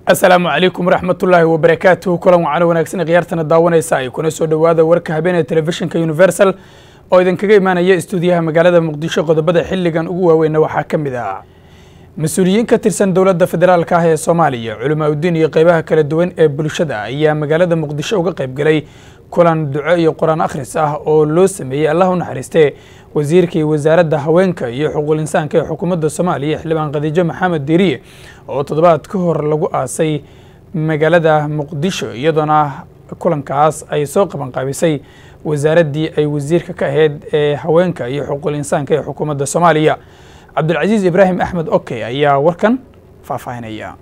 asalaamu calaykum waraxmatullaahi wabarakaatuhu kulan wacano wanaagsan khiyaartana daawanaysa ay kuna soo dhowaada warka habeenee telefishinka universal oo idinkaga imaanaya istuudiyaha magaalada muqdisho qodobada xilligan ugu waaweynna waxaa ka mid ah mas-uuliyiin ka tirsan dowladda federaalka ah ee soomaaliya culamaa udiin iyo qeybaha kala duwan ee bulshada ayaa magaalada muqdisho uga qayb galay kulan duco iyo qur-aan akhris ah oo loo sameeyey allah u naxariistee wasiirkii wasaaradda haweenka iyo xuquuqul insaanka ee xukuumadda soomaaliya xildhibaan khadiijo maxamed diiriye oo toddobaad ka hor lagu aasay magaalada muqdisho iyadoona kulankaas ay soo qabanqaabisay wasaaraddii ay wasiirka ka ahayd ee haweenka iyo xuquuqul insaanka ee xukuumadda soomaaliya cabdulcasiis ibraahim axmed oke ayaa warkan faahfaahinaya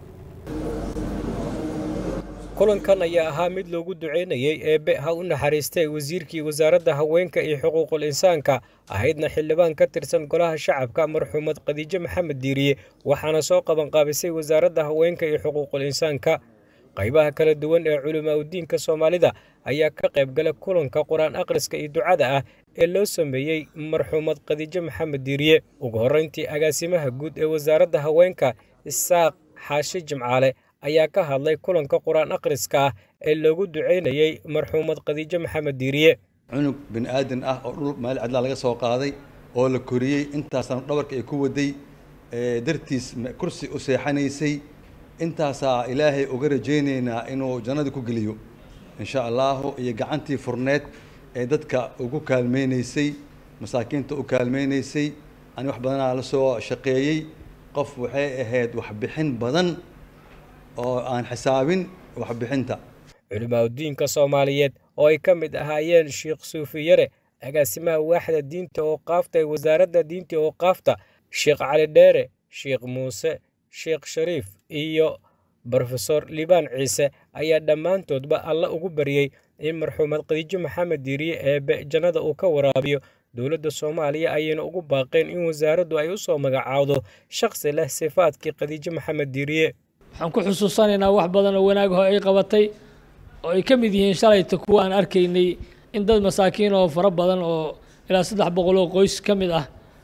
kulankan ayaa ahaa mid loogu duceynayey eebbe ha u naxariistay wasiirkii wasaaradda haweenka iyo xuquuqul insaanka ahaydna xildhibaan ka tirsan golaha shacabka marxuumad khadiijo maxamed diiriye waxaana soo qabanqaabisay wasaaradda haweenka iyo xuquuqul insaanka qaybaha kala duwan ee culimaa udiinka soomaalida ayaa ka qayb gala kulanka qur-aan akhriska iyo ducada ah ee loo sameeyey marxuumad khadiijo maxamed diiriye ugu horreyntii agaasimaha guud ee wasaaradda haweenka isaaq xaashi jimcaale ayaa ka hadlay kulanka qur-aan akhriska ah ee loogu duceynayey marxuumad khadiijo maxamed diiriye cunug bini aadan ah oo dhul meel cidlaa laga soo qaaday oo la koriyey intaasaan dhabarka ay ku waday dartiis kursi u seexanaysay intaasaa ilaahay uga rajaynaynaa inuu jannadii ku geliyo insha allahu iyo gacantii furneed ee dadka ugu kaalmaynaysay masaakiinta u kaalmaynaysay ani wax badanaa la soo shaqeeyey qof waxay ahayd waxbixin badan oo aan xisaabin waxbixinta culimaa udiinka soomaaliyeed oo ay ka mid ahaayeen sheekh suufiyare agaasimaha waaxda diinta oo qaafta ee wasaaradda diinta oo qaafta sheekh cali dheere sheekh muuse sheekh shariif iyo brofesor liibaan ciise ayaa dhammaantoodba alla ugu baryey in marxuumad khadiijo maxamed diiriye eebe jannada uu ka waraabiyo dowladda soomaaliya ayayna ugu baaqeen in wasaaraddu ay u soo magacaawdo shakhsi leh sifaadkii khadiijo maxamed diiriye waxaan ku xusuusanaynaa wax badan oo wanaagho ay qabatay oo ay ka mid yihiin shalayta kuwa aan arkaynay in dad masaakiin oo fara badan oo ilaa saddex boqol oo qoys ka mid ah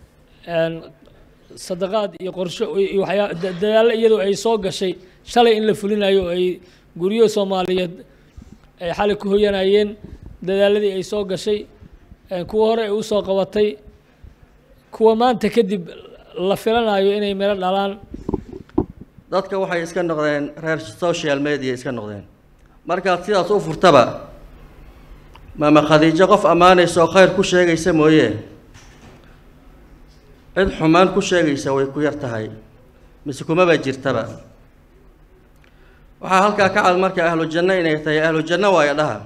sadaqaad iyo qorsho iyo waxyaa dadaallo iyadoo ay soo gashay shalay in la fulinayo oo ay guryo soomaaliyeed ay xalay ku hoyanayeen dadaaladii ay soo gashay kuwa hore ay usoo qabatay kuwa maanta kadib la filanayo inay miro dhalaan dadka waxay iska noqdeen reer social media iska noqdeen markaad sidaas u furtaba maama khadiijo qof ammaanaysa oo khayr ku sheegaysa mooye cid xumaan ku sheegaysa way ku yar tahay mise kumaba jirtaba waxaa halkaa ka cad marka ahlu janno inay tahay ahlu janno waayo dhaha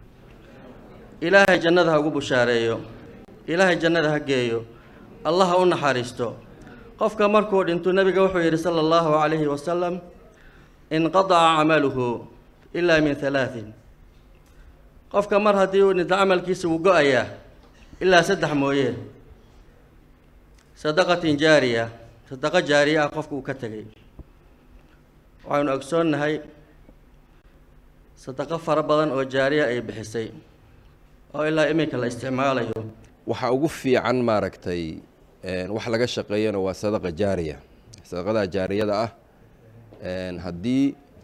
ilaahay jannada ha ugu bushaareeyo ilaahay jannada ha geeyo allah ha u naxariisto qofka markuu dhinto nebiga wuxuu yidhi sala allahu calayhi wasalam inqadaca camaluhu ilaa min halaatin qofka mar haddii uu dhinto camalkiisa wuu go-ayaa ilaa saddex mooye sadaqatin jaariya sadaqo jaariya ah qofka uu ka tegay waxaynu ogsoonnahay sadaqo fara badan oo jaariya ay bixisay oo ilaa iminka la isticmaalayo waxaa ugu fiican maaragtay wax laga shaqeeyana waa sadaqa jaariya sadaqada jaariyada ah haddii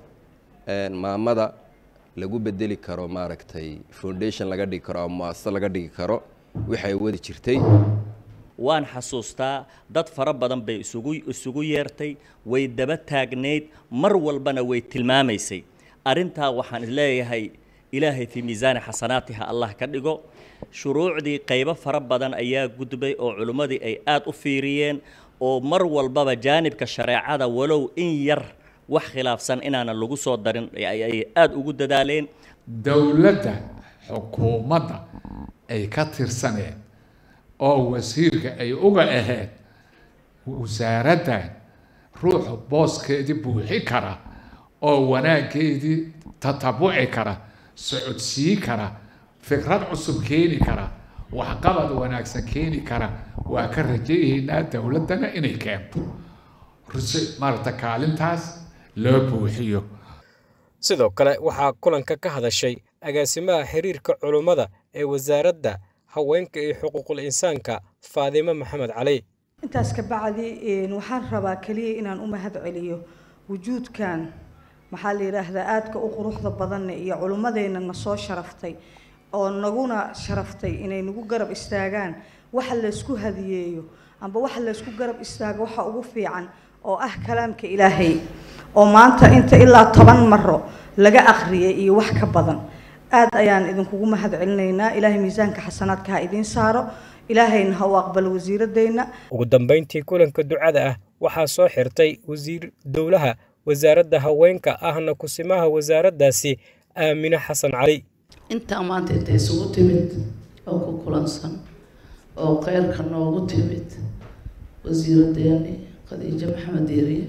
maamada lagu bedeli karo maaragtay foundation laga dhigi karo ama muasasa laga dhigi karo waxay wadi jirtay waan xasuustaa dad fara badan bay isugu isugu yeertay way daba taagnayd mar walbana way tilmaamaysay arrintaa waxaan isleeyahay ilaahay fii miisaani xasanaatiha allah ka dhigo shuruucdii qaybo fara badan ayaa gudbay oo culimmadii ay aad u fiiriyeen oo mar walbaba jaanibka shareecada walow in yar wax khilaafsan inaanan lagu soo darin ay aada ugu dadaaleen dowladda xukuumadda ay ka tirsaneen oo wasiirka ay uga ahayd wasaaraddan ruuxa booskeedii buuxi kara oo wanaaggeedii tatabuci kara socodsii kara fikrad cusub keeni kara waxqabad wanaagsan keeni kara waa ka rajayaynaa dowladdana inay keento maarata kaalintaas loo buuxiyo sidoo kale waxaa kulanka ka hadashay agaasimaha xiriirka culummada ee wasaaradda haweenka iyo xuquuqul insaanka faadimo maxamed cali intaas ka bacdi waxaan rabaa keliya inaan u mahad celiyo wujuudkan maxaa la yidhaahdaa aadka u quruxda badanna iyo culummadeenna na soo sharaftay oo naguna sharaftay inay nagu garab istaagaan waxa laysku hadiyeeyo amba waxa laysku garab istaago waxa ugu fiican oo ah kalaamka ilaahay oo maanta inta ilaa toban maro laga akhriyay iyo wax ka badan aad ayaan idinkugu mahad celinaynaa ilaahay miisaanka xasanaadka ha idiin saaro ilaahayna ha u aqbalo wasiiradeenna ugu dambayntii kulanka ducada ah waxaa soo xirtay wasiir dowlaha wasaaradda haweenka ahna kusimaha wasaaraddaasi aamine xasan cali intaa maanta inta isugu timid oo ku kulansan oo kheyrka noogu timid wasiiradeeni khadiijo maxamed diiriye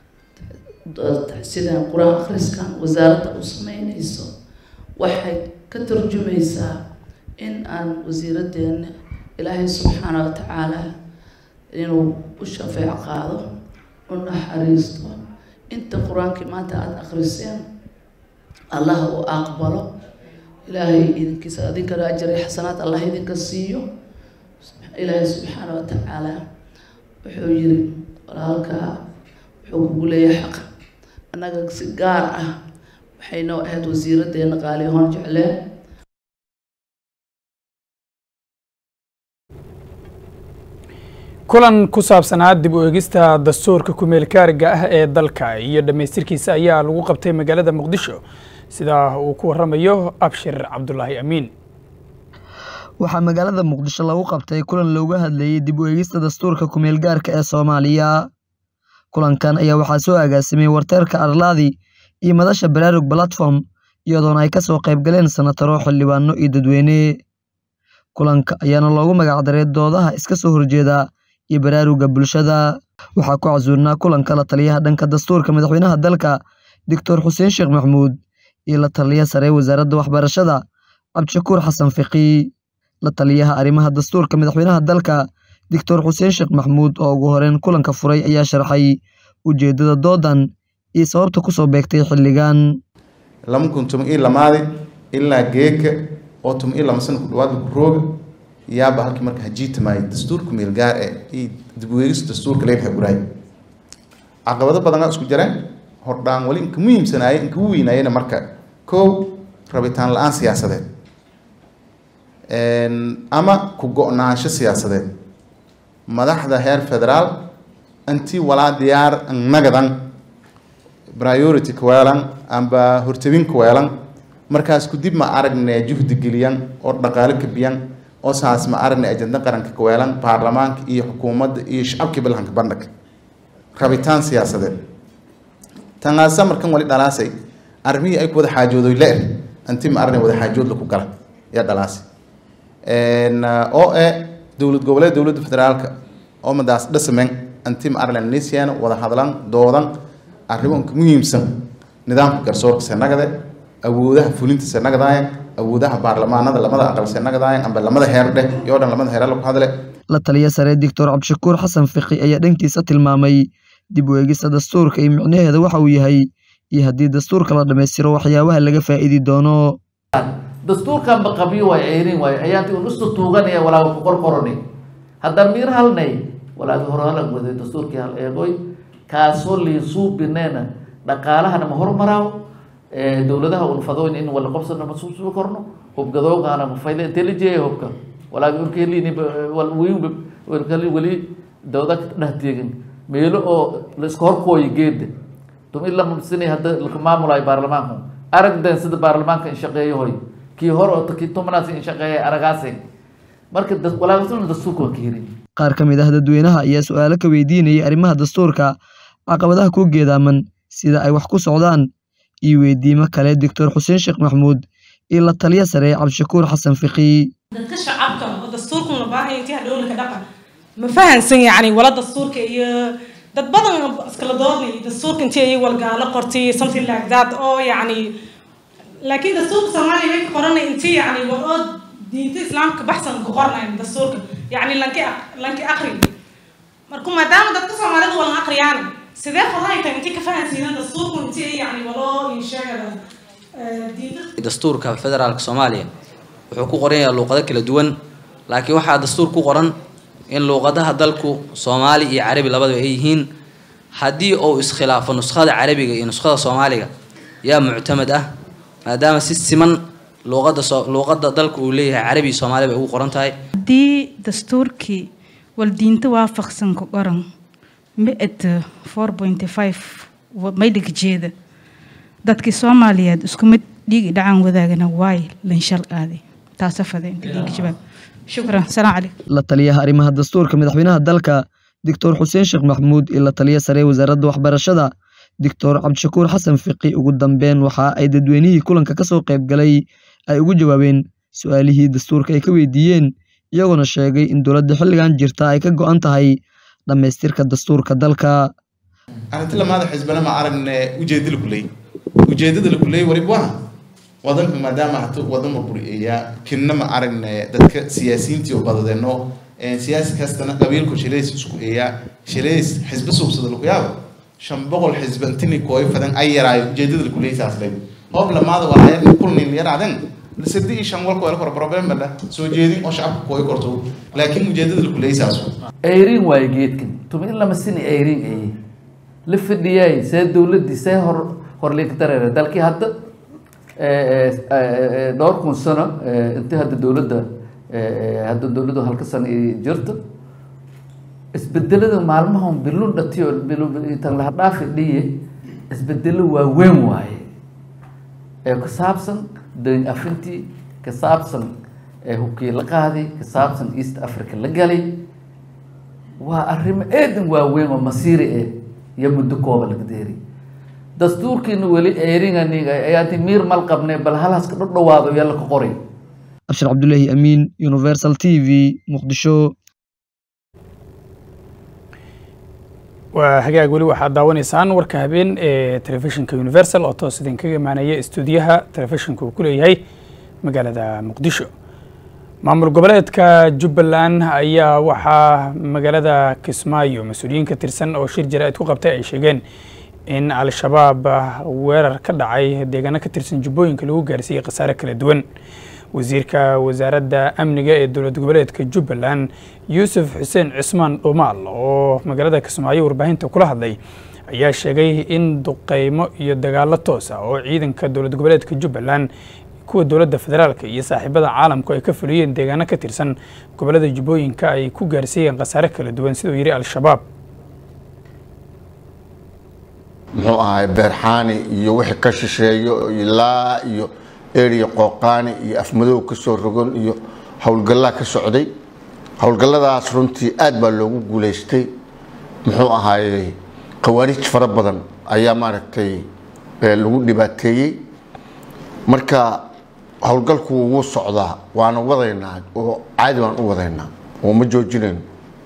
sidaan qur-aan akhriskan wasaaradda u sameynayso waxay ka tarjumaysaa in aan wasiiradeena ilaahay subxaana wa tacaala inuu u shafeec qaado u naxariisto inta qur-aankii maanta aada akhriseen allah u aqbalo ilaahay idinkiisa idinkana ajari xasanaad allah idinka siiyo ilaahay subxaana wa tacaala wuxuu yiri walaalkaa wuxuu kugu leeyahay xaq annaga si gaar ah waxay noo ahayd wasiiradeena qaali hoon jecleen kulan ku saabsanaa dib u eegista dastuurka kumeelkaariga ah ee dalka iyo dhammaystirkiisa ayaa lagu qabtay magaalada muqdisho sida uu ku waramayo abshir cabdulaahi amiin waxaa magaalada muqdisho lagu qabtay kulan looga hadlayey dib u eegista dastuurka kumeelgaarka ee soomaaliya kulankan ayaa waxaa soo agaasimay warteerka arlaadi iyo madasha baraarug platform iyadoona ay kasoo qayb galeen sanataro xildhibaano iyo dadweyne kulanka ayaana loogu magacdaray doodaha iska soo horjeeda iyo baraaruga bulshada waxaa ku casuurnaa kulanka la taliyaha dhanka dastuurka madaxweynaha dalka doctor xuseen sheekh maxmuud iyo la taliya sare wasaaradda waxbarashada cabdishakuur xasan fiqi la taliyaha arrimaha dastuurka madaxweynaha dalka doctor xuseen sheekh maxmuud oo ugu horeyn kulanka furay ayaa sharxay ujeedada doodan iyo sababta kusoo beegtay xilligan lama kun tuma ii lamaadi ilaa geeka oo tuma ii lama sana ku dhawaad lagu rooga yaaba halkii marka hajiitamaayay dastuurka meelgaar ee iyo dib u eegis dastuurka leedahay guraay caqabado badanaa isku jireen hordhaan wali inka muhiimsanaaye inka u weynaayena marka kow rabitaan la-aan siyaasadeed ama ku go-naansho siyaasadeed madaxda heer federaal intii walaa diyaar nagadan priority kaweelan amba hortabin kaweelan markaas kudib ma aragne juhdi geliyan oo dhaqaale kabiyan oo saas ma aragne ajenda qaranka kaweelan baarlamaanka iyo xukuumadda iyo shacabkii balhanka bandhag rabitaan siyaasadeed tanaasa markan wali dhalaasay arrimihii ay ku wada xaajoodoy le-er intii ma aragne wada xaajood laku gala yaa dhalaasay oo e dowlad goboleed dowladda federaalka oo madaas dhasamen intii ma aragne nisiana wada hadlan doodan arrimo inka muhiimsan nidaamka garsoorka senagade awoodaha fulinta senagadayan awoodaha baarlamaanada lamada aqal senagadayan amba lamada heer dheh iyo dhan lamada heer lagu hadle la taliya sare doctor cabdishakuur xasan fiqi ayaa dhankiisa tilmaamay dib u eegista dastuurka iyo micnaheeda waxa uu yahay iyo haddii dastuurka la dhammaystiro waxyaabaha laga faa'iidi doono dastuurkan ba qabiyo way ceyrin waayo ayaantii un isu tuuganaya walaaga ku qorqoroni haddaan miir halnay walaagi hore halag waday dastuurkii hal eegoy kaasoo liisuubineena dhaqaalahana ma hormaraaw dowladaha unfadoyn in wala qobsana ma suusubi korno hubgadoogana ma fayda intee la jeeya hubka walaagi unkeelini weli weli dawda dheh teegin meelo oo la iska horkooyo geeda tum ila mabsini hadda laka maamulayo baarlamaanku aragden sida baarlamaanka in shaqeeyo hoy kii hore oo kii tumanaas in shaqeeya aragaase marka walaagasuna dastuurka waa ka helin qaar ka mid ah dadweynaha ayaa su-aalo ka weydiinayay arrimaha dastuurka caqabadaha ku geedaaman sida ay wax ku socdaan iyo weydiimo kale doctor xuseen sheekh maxmuud iyo la taliya sare cabdishakuur xasan fiqi dadka shacabka oo dastuurkan la baahaya intii hadhowlaka dhaqa ma fahansan yacni wala dastuurka iyo dad badan iskala doodnay dastuurka intii ay walgaalo qortay something like that oo yacni laakiin dastuurka soomaaliya way ka qoranay intii yacni war oo diinta islaamka baxsan ku qornayn dastuurka yacni lanki lanki aqri marka maadaama dadka soomaalida walan aqriyaan sidee fadahay tahay intii ka fahansiinan dastuurku intii yacni waloo insheegada dastuurka federaalka soomaaliya wuxuu ku qoran yahay luuqado kala duwan laakiin waxaa dastuur ku qoran in luuqadaha dalku soomaali iyo carabi labadaba ay yihiin haddii uu iskhilaafo nuskhada carabiga iyo nuskhada soomaaliga yaa muctamad ah maadaama si siman luuqadda soo luuqadda dalka uu leeyahay carabi iyo soomaali bay ugu qoran tahay haddii dastuurkii waldiinta waafaqsan ku qoran mi-ad four point five maydhig jeeda dadkii soomaaliyeed isku mid dhiigi dhacaan wadaagana waay lanshal aaday taasa fadeen dhiig jawaab shukran salaam calaykum la taliyaha arrimaha dastuurka madaxweynaha dalka doctor xuseen sheekh maxamuud iyo la taliya sare ee wasaaradda waxbarashada doctor cabdishakuur xasan fiqi ugu dambeyn waxa ay dadweynihii kulanka kasoo qayb galay ay ugu jawaabeen su-aalihii dastuurka ay ka weydiiyeen iyagoona sheegay in dowladda xilligan jirta ay ka go-an tahay dhammaystirka dastuurka dalka arrinti lamaada xisbana ma aragne ujeedada la kuleeyay ujeedada la kuleeyay wariba waa wadanka maadaama hata wadan burburiyeeya kinna ma aragne dadka siyaasiyiintii oo badadeeno siyaasi kastana qabiilku shileys isku eeyaa shileys xisbe suubsada lagu yaabo shan boqol xisbe intini kooy fadan ay yaraayo ujeedada la kuleeyay saas bay hoob lamaada waa ayar kulnin yaraaden sadi iyo shan walka wala kor problem bala soo jeedin oo shacabka kooy korto laakiin ujeedada la kuleeyay saas ayrin waayo geedkan tuma in lama sini ayrin aye la fadhiyay see dowladdii see hor horlinka dareere dalkii hadda dhowr kun sano intii hadda dowladda hadda dowladdu halka sano ay jirto isbedelada maalmahan bilun dhatiyo tan laha dhaafi dhiye isbedelo waaweyn waaye ee ku saabsan dayn afintii ka saabsan hubkii la qaaday ka saabsan east africa la galay waa arrimo eedan waaweyn oo masiiri eh iyo muddo kooba laga deeri dastuurkiina weli eeringaniga ayaanti miir mal qabne bal halhaska dhudhawaado yaa laka qoray abshir cabdulaahi amiin universal t v muqdisho waa hagaag weli waxaad daawanaysaan warka habeen ee telefishinka universal oo toos idinkaga imaanaya istuudiyaha telefishinka uu ku leeyahay magaalada muqdisho maamul goboleedka jubbaland ayaa waxaa magaalada kismaayo mas-uuliyiin ka tirsan oo shir jaraa'id ku qabtay ay sheegeen in al-shabaab weerar ka dhacay deegaano ka tirsan jubbooyinka lagu gaarsiiyey khasaare kala duwan wasiirka wasaaradda amniga ee dowlad goboleedka jubbaland yuusuf xuseen cismaan dhumaal oo magaalada kismaayo warbaahinta kula hadlay ayaa sheegay in duqeymo iyo dagaalo toos ah oo ciidanka dowlad goboleedka jubbaland kuwa dowladda federaalka iyo saaxiibada caalamku ay ka fuliyeen deegaano ka tirsan gobolada jubbooyinka ay ku gaarsiiyeen khasaare kala duwan siduu yidhi al-shabaab muxuu ahay beerxaani iyo wixii ka shisheeyo ilaa iyo eriya qooqaani iyo afmadow ka soo rogon iyo howlgallaa ka socday howlgalladaas runtii aad baa loogu guulaystay muxuu ahaayey khawaarij fara badan ayaa maaragtay lagu dhibaateeyey marka howlgalku wuu socdaa waana wadaynaa oo caadi baan u wadaynaa oo ma joojinayno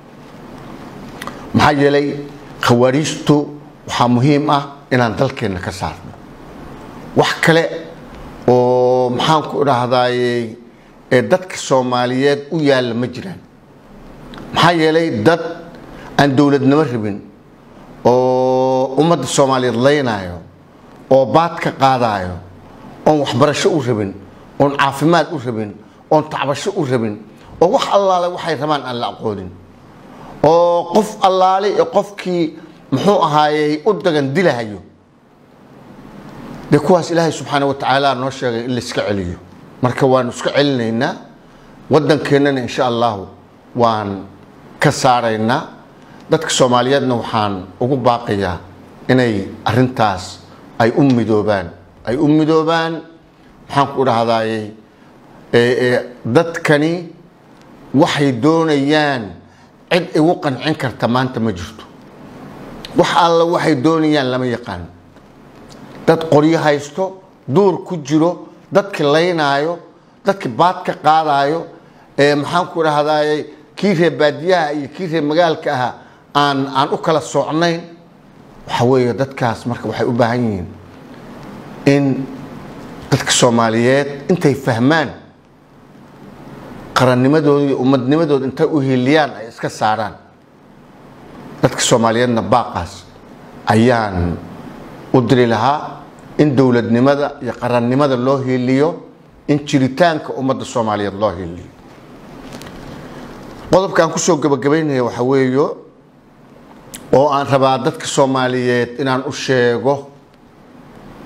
maxaa yeelay khawaariijtu waxaa muhiim ah inaan dalkeenna ka saarno wax kale oo maxaan ku idhaahdaayey ee dadka soomaaliyeed u yaalla ma jiraan maxaa yeelay dad aan dowladnimo rabin oo ummadda soomaaliyeed laynaayo oo baad ka qaadaayo oon waxbarasho u rabin oon caafimaad u rabin oon tacbasho u rabin oo wax allaale waxay rabaan aan la aqoonin oo qof allaale iyo qofkii muxuu ahaayey u dagan dilahayo dee kuwaas ilaahay subxaana wa tacaala noo sheegay in la iska celiyo marka waanu iska celinaynaa waddankeennana insha allahu waan ka saaraynaa dadka soomaaliyeedna waxaan ugu baaqayaa inay arintaas ay u midoobaan ay u midoobaan maxaan ku dhahdaayey dadkani waxay doonayaan cid igu qancin karta maanta ma jirto wax alla waxay doonayaan lama yaqaan dad qoryo haysto duur ku jiro dadki laynaayo dadki baad ka qaadaayo maxaan ku dhahdaayey kii reer baadiyaha iyo kii reer magaalka aha aan aan u kala socnayn waxa weeye dadkaas marka waxay u baahan yihiin in dadka soomaaliyeed intay fahmaan qarannimadooda iyo ummadnimadooda intay u hiiliyaan ay iska saaraan dadka soomaaliyeedna baaqaas ayaan u diri lahaa in dowladnimada iyo qarannimada loo hiiliyo in jiritaanka ummadda soomaaliyeed loo hiiliyo qodobka aan kusoo gabagabaynaya waxa weeyo oo aan rabaa dadka soomaaliyeed inaan u sheego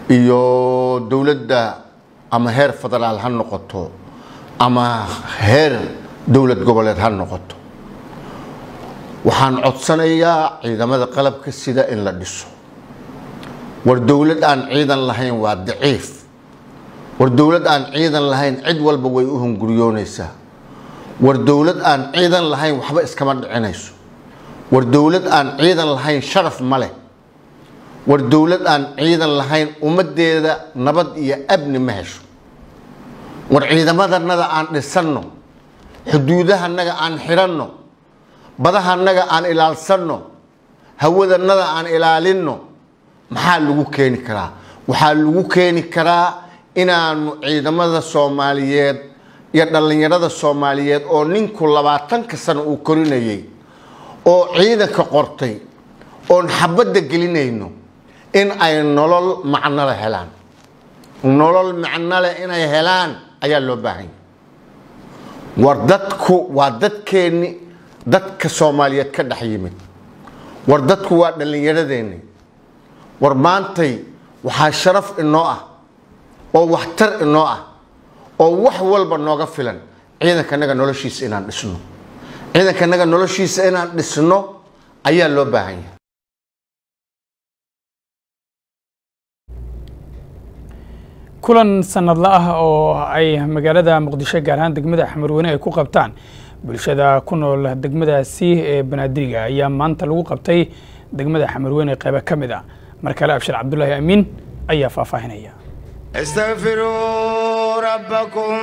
iyo dowladda ama heer federaal ha noqoto ama heer dowlad goboleed ha noqoto waxaan codsanayaa ciidamada qalabka sida in la dhiso war dowlad aan ciidan lahayn waa daciif war dowlad aan ciidan lahayn cid walba way u hunguriyoonaysaa war dowlad aan ciidan lahayn waxba iskama dhicinayso war dowlad aan ciidan lahayn sharaf ma leh war dowlad aan ciidan lahayn ummaddeeda nabad iyo abni ma hesho war ciidamadannada aan dhisanno xuduudahanaga aan xidhanno badahanaga aan ilaalsanno hawadannada aan ilaalinno maxaa lagu keeni karaa waxaa lagu keeni karaa inaanu ciidamada soomaaliyeed iyo dhallinyarada soomaaliyeed oo ninku labaatanka sano uu korinayay oo ciidanka qortay oon xabadda gelinayno in ay nolol macnole helaan nolol macnole inay helaan ayaa loo baahan yahay war dadku waa dadkeenni dadka soomaaliyeed ka dhex yimid war dadku waa dhallinyaradeenni war maantay waxaa sharaf inoo ah oo waxtar inoo ah oo wax walba nooga filan ciidankanaga noloshiisa inaan dhisno ciidankanaga noloshiisa inaan dhisno ayaa loo baahan yahay kulan sanadla ah oo ay magaalada muqdisho gaar ahaan degmada xamarweyne ay ku qabtaan bulshada ku nool degmadaasi ee banaadiriga ayaa maanta lagu qabtay degmada xamarweyne qeybo ka mid ah mar kale abshir cabdulaahi amiin ayaa faahfaahinaya استغفروا ربكم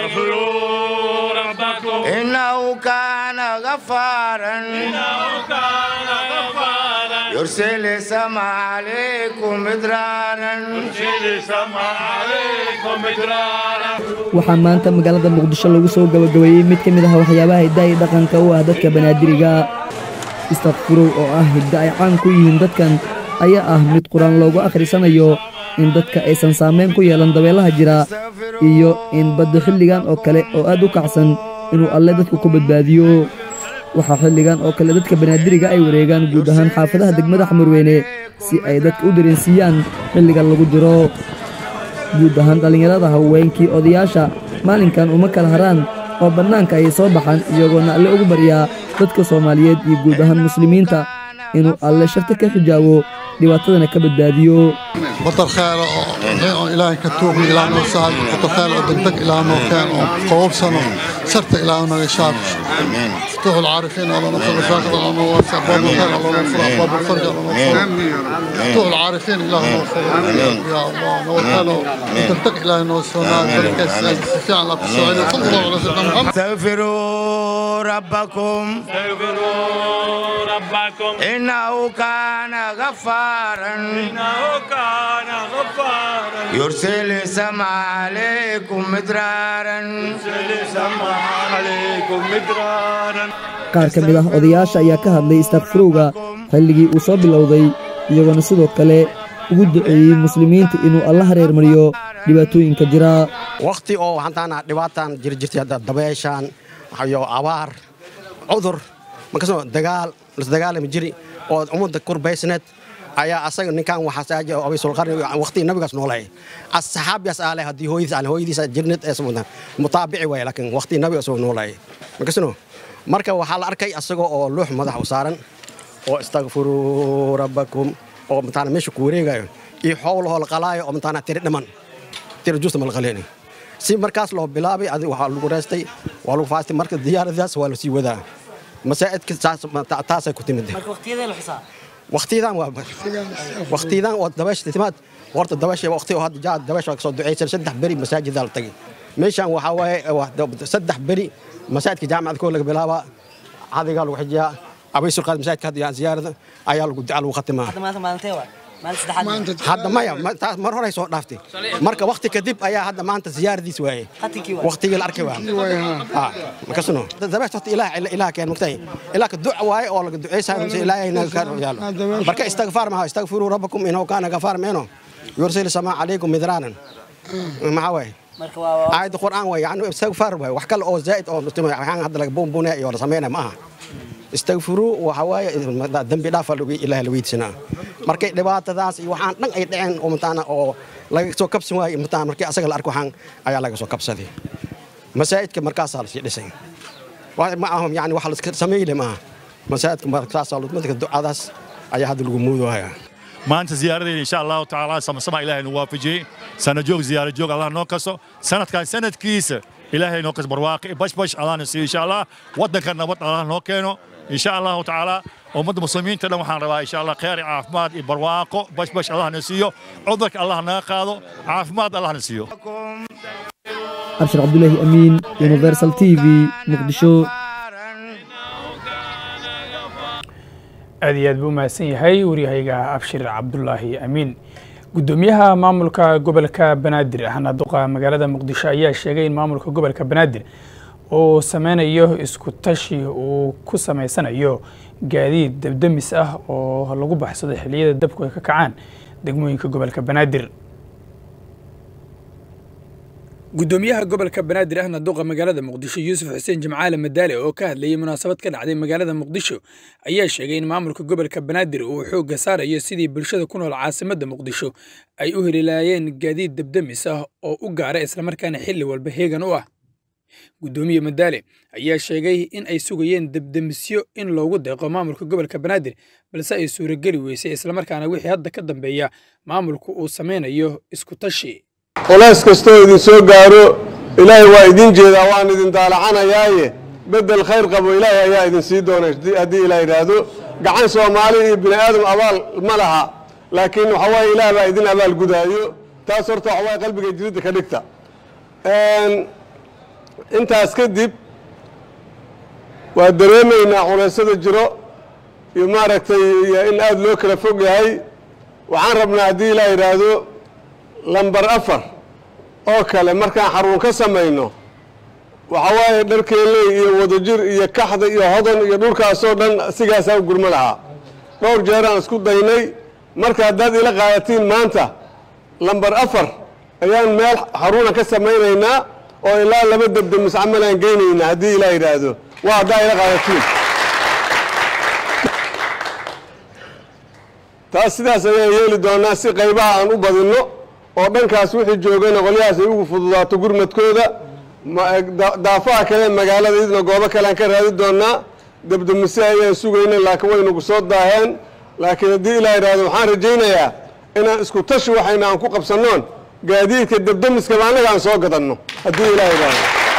استغفروا ربكم إنه كان غفارا إنه كان غفارا يرسل السماء عليكم مدرارا يرسل السماء عليكم مدرارا waxaa maanta magaalada muqdisho lagu soo gabagabeeyey mid ka mid ah waxyaabaha hiddaha iyo dhaqanka u ah dadka banaadiriga istakfirow oo ah hidda ay caan ku yihiin dadkan ayaa ah mid qur-aan loogu akhrisanayo in dadka aysan saamayn ku yeelan dabeelaha jira iyo in badda xilligan oo kale oo aad u kacsan inuu alle dadku ku badbaadiyo waxaa xilligan oo kale dadka banaadiriga ay wareegaan guud ahaan xaafadaha degmada xamarweyne si ay dadka u dareensiiyaan xilligan lagu jiro guud ahaan dhallinyarada haweenkii odayaasha maalinkan uma kala haraan oo bannaanka ayay soo baxaan iyagoona alle ugu baryaa dadka soomaaliyeed iyo guud ahaan muslimiinta inuu alle sharta ka xijaabo dhibaatadana ka badbaadiyo بطل خير oo ilaahay ka tuugna ilaa noo saal بطل خير oo degdeg ilaa noo keen oo qowbsano sharta ilaa naga shaab فتوح العارفين الله نصر الفاقد الله نوسع باب الخير الله نصر باب الفرج الله نصر فتوح العارفين الله نصر يا الله نوكله دegdeg ilaahay noo soonaa barkaas fiican la tusoo صلى الله عليه وسلم محمد استغفروا ربكم استغفروا ربكم إنه كان غفارا إنه كان غفارا يرسل السماء عليكم مدرارا يرسل السماء عليكم مدرارا qaar ka mid ah odayaasha ayaa ka hadlay istakfirowga xilligii uu soo bilowday iyagoona sidoo kale ugu duceeyey muslimiinta inuu alla hareermariyo dhibaatooyinka jira waqti oo waxaantaana dhibaatan jiri jirtay hadda dabeeshaan iyo abaar cudur markasoo dagaal lasdagaalami jiri oo ummadda kurbaysneed ayaa asaga ninkan waxaasaaja abaysulqarni waqtigii nabigaas noolay asxaabiyaas aale haddii hooyadiis aan hooyadiis jirnid ee mutaabici waay laakiin waqtigii nabigaas oo noolay markasno marka waxaa la arkay asagoo oo luux madax u saaran oo istakfiruu rabbakum oo mataana meesha ku wareegayo iyo xoolahoo la qalaayo oo mataana tiri dhiman tiri juusta ma la qaleeni si markaas loo bilaabay adi waxaa lagu reestay waa lagu faastay marka diyaaradaas waa la sii wadaa masaa'idka taasay ku timid waqtiyadan waa waqtiyadan oo dabaysha timaad horta dabaysha waqti oo hadda jaa dabaysha waa kasoo ducaysan saddex beri masaajidaa la tagay meeshan waxaa waaye saddex beri masaajidka jaamacada koo laga bilaabaa cadigaa lagu xijiyaa abaysulqaad masaajidka hadda ziyaarada ayaa lagu duca lagu khatimaa hadda maya taas mar horay soo dhaaftay marka waqti kadib ayaa hadda maanta ziyaaradiis waaye waqtigii la arkay waa makasno dabeesha horta ilaah ilaah keen mugtay ilaah ka duc waaye oo laga duceysaa ilaahay naga ka yaalo marka istighfar ma istaghfiru rabbakum innahu kana ghafar meeno yursil samaa alaykum midranan maxaa waaye aayadda qur'aan waaye yani istighfar waaye wax kale oo zaa'id oo waxaan hadda laga buunbuunaya iyo la sameynaya ma aha istagfiruu waxa waaye dembi dhaafa ilaah la weydiisanaa markay dhibaatadaas iyo waxaan dhan ay dhaceen oo mataana oo laga soo kabsan waayey mataana markii asaga la arko waxaan ayaa laga soo kabsaday masaajidka markaasaa lasii dhisay ma aha yani wax laska sameyle maaha masaajidka markaasaa madka ducadaas ayaa hadda lagu muudoohayaa maanta ziyaaradeyda insha allahu tacaala samasama ilaahay nu waafajiyey sana joog ziyaara joog allah noo kaso sanadkan sanadkiisa ilaahay noo kaso barwaaqi bashbash allah na siiyo insha allah waddanka nabad allah noo keeno insha allahu tacaala ummadda muslimiinta dhan waxaan rabaa insha allah khayr iyo caafimaad iyo barwaaqo bashbash allah na siiyo cudurka allah naga qaado caafimaad allah na siiyo abshir cabdulaahi amiin universal t v muqdisho aad iyo aad buu umahadsan yahay waryahayga abshir cabdulaahi amiin guddoomiyaha maamulka gobolka banaadir ahna duqa magaalada muqdisho ayaa sheegay in maamulka gobolka banaadir uu sameynayo isku tashi uu ku sameysanayo gaadiid dabdamis ah oo lagu baxsado xilliyada dabku ay ka kacaan degmooyinka gobolka banaadir guddoomiyaha gobolka banaadir ahna duqa magaalada muqdisho yuusuf xuseen jimcaale madaale oo ka hadlayay munaasabad ka dhacday magaalada muqdisho ayaa sheegay in maamulka gobolka banaadir uu xoogga saarayo sidii bulshada ku nool caasimadda muqdisho ay u heli laayeen gaadiid dabdamis ah oo u gaara islamarkaana xilli walba heegan u ah guddoomiye madaale ayaa sheegay in ay sugayeen dabdamisyo in loogu deeqo maamulka gobolka banaadir balse ay suurageli weysay islamarkaana wixii hadda ka dambeeya maamulku uu sameynayo isku tashi culays kastoo idin soo gaaro ilaahay waa idin jeedaa waan idin daalacanayaaye beddel khayr qabo ilaahay ayaa idin sii doona haddii ilaa yidhaahdo gacan soomaali iyo bini aadam abaal ma laha laakiin waxa waaye ilaah baa idin abaal gudaayo taas horta waxa waaye qalbiga jiridda ka dhigta intaas kadib waa dareemaynaa culeysyada jiro iyo maaragtay iyo in aada loo kala fog yahay waxaan rabnaa haddii ilaa yidhaahdo lambar afar oo kale markaan xaruun ka samayno waxa waaye dharkeeley iyo wadajir iyo kaxda iyo hodan iyo dhulkaasoo dhan sigaasaa u gurmo lahaa dhowr jeeraan isku daynay marka haddaad ila qaadatiin maanta lambar afar ayaan meel xaruuna ka samaynaynaa oo ilaa laba debdemis camalaan geynaynaa haddii ilaa yidhaahdo waa haddaa ila qaadatiin taas sidaas ayaan yeeli doonaa si qaybaha aan u badinno oo dhankaas wixii joogana qolyahaas ay ugu fududaato gurmadkooda daafaha kale magaalada idna goobo kalean ka raadi doonaa debdemise ayaan sugayna laakiin waynagu soo daaheen laakiin haddii ilaa yidhaahdo waxaan rajaynayaa inaan isku tashi waxayna aan ku qabsannoon gaadiidka debdemiskaba annaga aan soo gadanno haddii ilaa yidhaahdo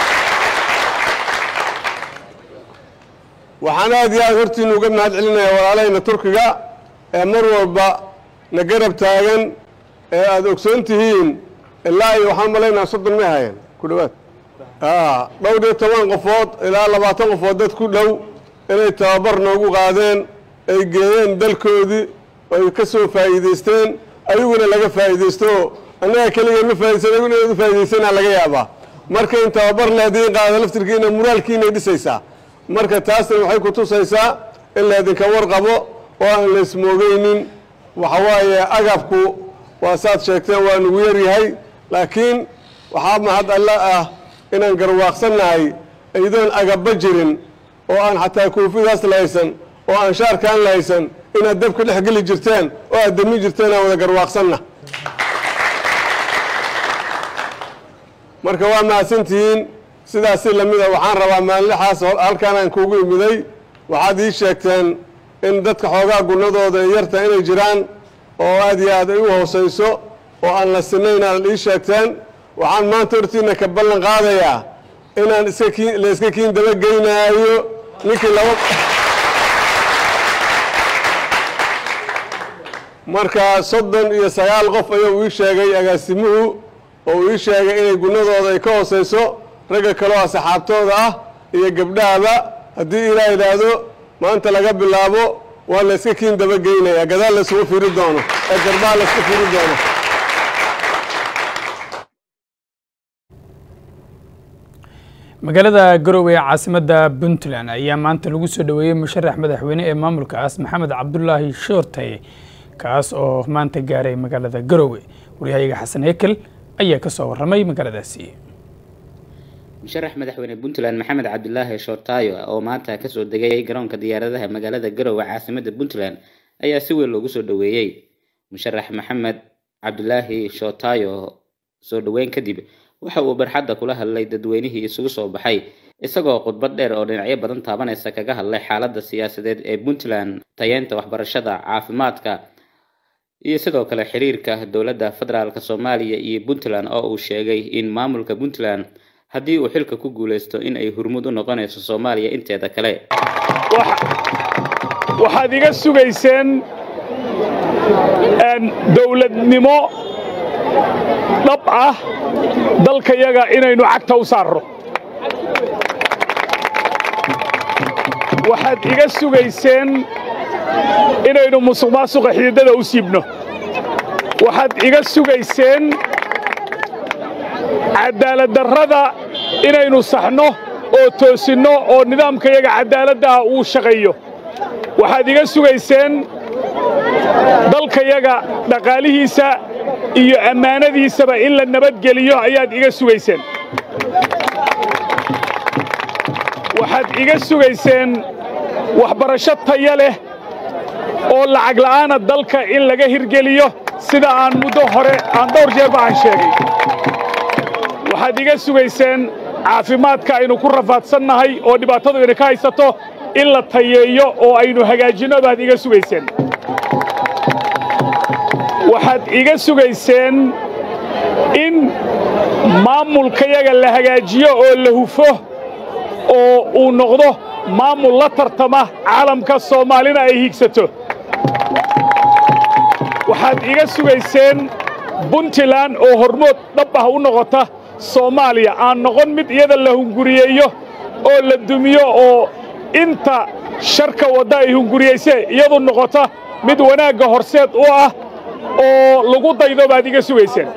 waxaan aad iyo aad hortiinu uga mahad celinayaa walaalahayna turkiga ee mar walba na garab taagan ee aada ogsoon tihiin ilaa iyo waxaan malaynaa soddon may haayeen ku dhowaad dhowr iyo toban qofood ilaa labaatan qofood dad ku dhow inay tababar noogu qaadeen ay geeyeen dalkoodii ay ka soo faa'iidaysteen ayaguna laga faa'iidaysto annaga keligeed ma faaidaysan ayaguna inaad u faa'iidaysanaa laga yaabaa marka in tababar leediin qaada laftirkiina muraalkiinay dhisaysaa marka taasna waxay ku tusaysaa in laydinka warqabo oo aan la ismoogeynin waxa waaye agabku waa saad sheegteen waa nugu yar yahay laakiin waxaa mahad alle ah inaan garwaaqsannahay iyadoon agabba jirin oo aan xataa koofidaas la haysan oo aan shaarkaan la haysan inaad dabka dhex geli jirteen oo aad dami jirteen aan wada garwaaqsanna marka waa mahadsantihiin sidaasi lamida waxaan rabaa maalinlaxaas halkaan aan kuugu imiday waxaad ii sheegteen in dadka xoogaa gunnadooda ay yarta inay jiraan oo aad iyo aad ay u hoosayso oo aan la sinayn aad ii sheegteen waxaan maanta hortiina ka ballan qaadayaa inaan iska kiin la iska kiin dabageynaayo ninkii laba marka soddon iyo sagaal qof ayuu ii sheegay agaasimuhu oo uu ii sheegay inay gunnadooda ay ka hoosayso ragga kaleo asxaabtooda ah iyo gabdhahaba haddii ilaa yidhaahdo maanta laga bilaabo waa la iska kiin dabageynayaa gadaal la isugu firi doono ee garbaha la iska firi doono magaalada garowe ee caasimadda puntland ayaa maanta lagu soo dhoweeyey musharax madaxweyne ee maamulkaas maxamed cabdulaahi shoortay kaas oo maanta gaaray magaalada garowe waryahayaga xasan hekel ayaa ka soo warramay magaaladaasi musharax madaxweyne puntland maxamed cabdilaahi shoortaayo oo maanta kasoo degay garoonka diyaaradaha magaalada garowe caasimada puntland ayaa si weyn loogu soo dhoweeyey musharax maxamed cabdilaahi shoortaayo soo dhoweyn kadib waxa uu barxadda kula hadlay dadweynihii isugu soo baxay isagoo khudbad dheer oo dhinacyo badan taabanaysa kaga hadlay xaaladda siyaasadeed ee puntland tayeynta waxbarashada caafimaadka iyo sidoo kale xiriirka dowladda federaalk soomaaliya iyo puntland oo uu sheegay in maamulka puntland haddii uu xilka ku guuleysto in ay hurmud u noqonayso soomaaliya inteeda kale waxaad iga sugayseen dowladnimo dhab ah dalkayaga inaynu cagta u saarro waxaad iga sugayseen inaynu musuq maasuqa xididada u siibno waxaad iga sugayseen cadaaladdarrada inaynu saxno oo toosinno oo nidaamkayaga cadaaladda ah uu shaqeeyo waxaad iga sugayseen dalkayaga dhaqaalihiisa iyo ammaanadiisaba in la nabadgeliyo ayaad iga sugayseen waxaad iga sugayseen waxbarasho taya leh oo lacag la'aana dalka in laga hirgeliyo sida aan muddo hore aan dhowr jeerba aan sheegay waxaad iga sugayseen caafimaadka aynu ku rafaadsannahay oo dhibaatadu ina ka haysato in la tayeeyo oo aynu hagaajinno baad iga sugayseen waxaad iga sugayseen in maamulkayaga la hagaajiyo oo la hufo oo uu noqdo maamul la tartama caalamka soomaalina ay hiigsato waxaad iga sugayseen puntland oo hormood dhab ah u noqota soomaaliya aan noqon mid iyada la hunguriyeeyo oo la dumiyo oo inta sharka wadda ay hunguriyeyse iyadu noqota mid wanaagga horseed u ah oo lagu daydo baad iga sugayseen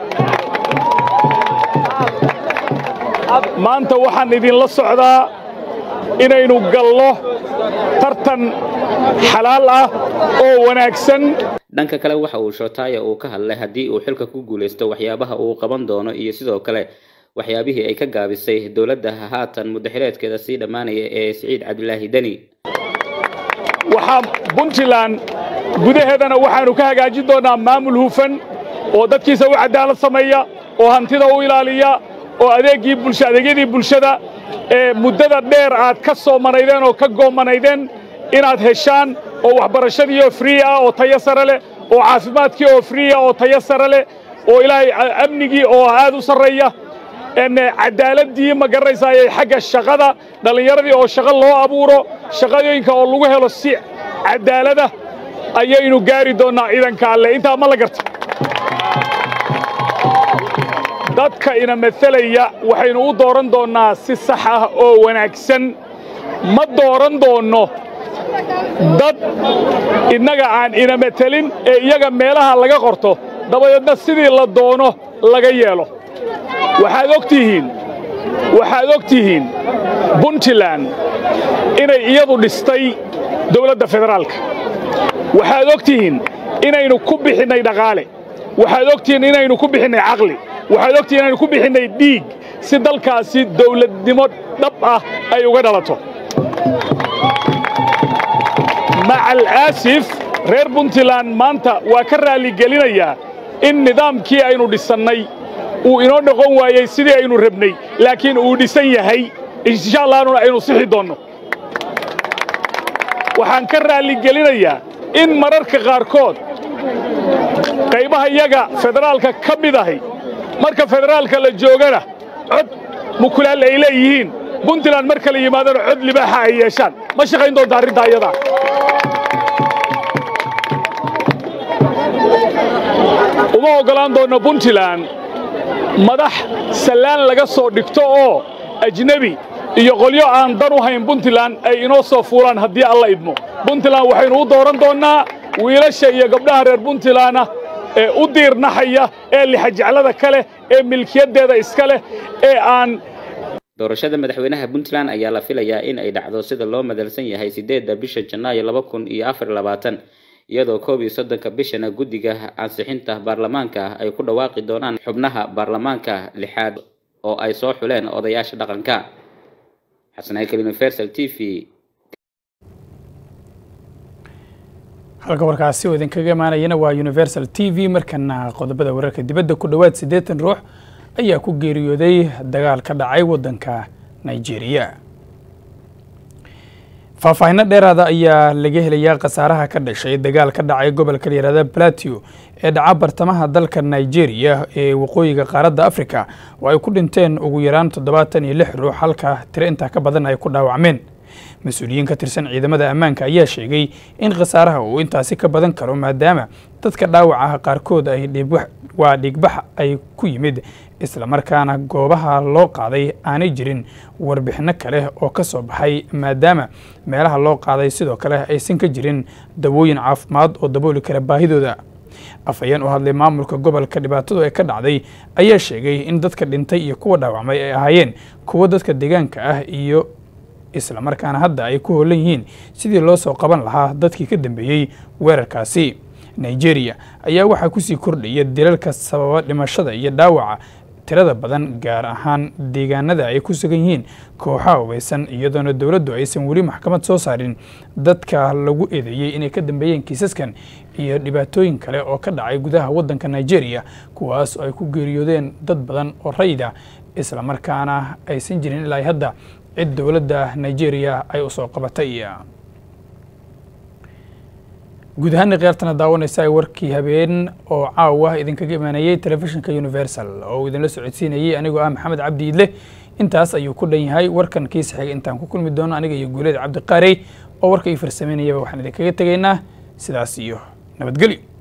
maanta waxaan idinla socdaa inaynu gallo tartan xalaal ah oo wanaagsan dhanka kale waxa uu shootaaya uu ka hadlay haddii uu xilka ku guulaysto waxyaabaha uu qaban doono iyo sidoo kale waxyaabihii ay ka gaabisay dowladda haatan muddaxireedkeeda sii dhammaanaya ee siciid cabdilaahi deni waxaa puntland gudaheedana waxaannu ka hagaajin doonnaa maamul hufan oo dadkiisa u cadaalad sameeya oo hantida u ilaaliya oo adeeggii bulsha adeegyadii bulshada ee muddada dheer aad ka soomanaydeen oo ka goomanaydeen inaad heshaan oo waxbarashadii oo free ah oo tayo sare leh oo caafimaadkii oo free ah oo tayo sare leh oo ilaahay amnigii oo aad u sarreeya cadaaladii ma garanaysaa ayay xagga shaqada dhallinyaradii oo shaqo loo abuuro shaqadooyinka oo lagu helo si cadaalada ayaynu gaari doonnaa ciidanka alle intaa ma la garta dadka ina matalaya waxaynu u dooran doonnaa si sax ah oo wanaagsan ma dooran doonno dad innaga aan ina matelin ee iyaga meelaha laga qorto dabadeedna sidii la doono laga yeelo waxaad og tihiin waxaad og tihiin puntland inay iyadu dhistay dowladda federaalka waxaad og tihiin inaynu ku bixinnay dhaqaale waxaad og tihiin inaynu ku bixinnay caqli waxaad og tihiin inaynu ku bixinnay dhiig si dalkaasi dowladnimo dhab ah ay uga dhalato macal aasif reer puntland maanta waa ka raalligelinayaa in nidaamkii aynu dhisannay uu inoo noqon waayey sidii aynu rabnay laakiin uu dhisan yahay insha allahna aynu sixi doonno waxaan ka raalligelinayaa in mararka qaarkood qaybaha iyaga federaalka ka mid ahi marka federaalka la joogana cod mukulaal ay leeyihiin puntland marka la yimaadana cod libaaxa ay yeeshaan ma shaqayn doonta arrintaa iyadaa uma oggolaan doonno puntland madax sallaan laga soo dhigto oo ajnebi iyo qolyo aan dan u hayn puntland ay inoo soo fuulaan haddii alla idmo puntland waxaynu u dooran doonnaa wiilasha iyo gabdhaha reer puntlandna ee u diirnaxaya ee lixajeclada ka leh ee milkiyaddeeda iska leh ee aan doorashada madaxweynaha puntland ayaa la filayaa in ay dhacdo sida loo madalsan yahay sideedda bisha janaayo laba kun iyo afar labaatan iyadoo koob iyo soddonka bishana guddiga ansixinta baarlamaanka ay ku dhawaaqi doonaan xubnaha baarlamaanka lixaad oo ay soo xuleen odayaasha dhaqanka xasanaykel universal t v halka warkaasi oo idinkaga imaanayana waa universal t v markana qodobada wararka dibadda ku dhowaad siddeetan ruux ayaa ku geeriyooday dagaal ka dhacay waddanka nigeria faahfaahinno dheeraada ayaa laga helayaa khasaaraha ka dhashay dagaal ka dhacay gobolka layihahda platio ee dhaca bartamaha dalka nigeria ee waqooyiga qaaradda africa oo ay ku dhinteen ugu yaraan toddobaatan iyo lix ruux halka tiro intaa ka badan ay ku dhaawacmeen mas-uuliyiin ka tirsan ciidamada ammaanka ayaa sheegay in khasaaraha uu intaasi ka badan karo maadaama dadka dhaawacaha qaarkood ay waa dhiigbax ay ku yimid islamarkaana goobaha loo qaaday aanay jirin warbixinno kale oo ka soo baxay maadaama meelaha loo qaaday sidoo kale aysan ka jirin dawooyin caafimaad oo dabooli kara baahidooda afhayeen u hadlay maamulka gobolka dhibaatadu ee ka dhacday ayaa sheegay in dadka dhintay iyo kuwa dhaawacmay ay ahaayeen kuwa dadka deegaanka ah iyo islamarkaana hadda ay ku hoolan yihiin sidii loo soo qaban lahaa dadkii ka dambeeyey weerarkaasi nigeria ayaa waxaa kusii kordhaya dilalka sababa dhimashada iyo dhaawaca tirada badan gaar ahaan deegaanada ay ku sugan yihiin kooxaha hubeysan iyadoona dowladdu aysan weli maxkamad soo saarin dadka lagu eedeeyey inay ka dambeeyeen kiisaskan iyo dhibaatooyin kale oo ka dhacay gudaha waddanka nigeria kuwaas oo ay ku geeriyoodeen dad badan oo rayida islamarkaana aysan jirin ilaa hadda cid dowladda nigeria ay u soo qabatay guud ahaana khiyaartana daawanaysa ay warkii habeen oo caawa idinkaga imaanayey telefishinka universal oo uu idinla socodsiinayey anigoo ah maxamed cabdi idle intaas ayuu ku dhan yahay warkan kiisa xiga intaan ku kulmi doono aniga iyo guuleed cabdiqaarey oo warka ii farsameynayaba waxaan idinkaga tegaynaa sidaas iyo nabadgelyo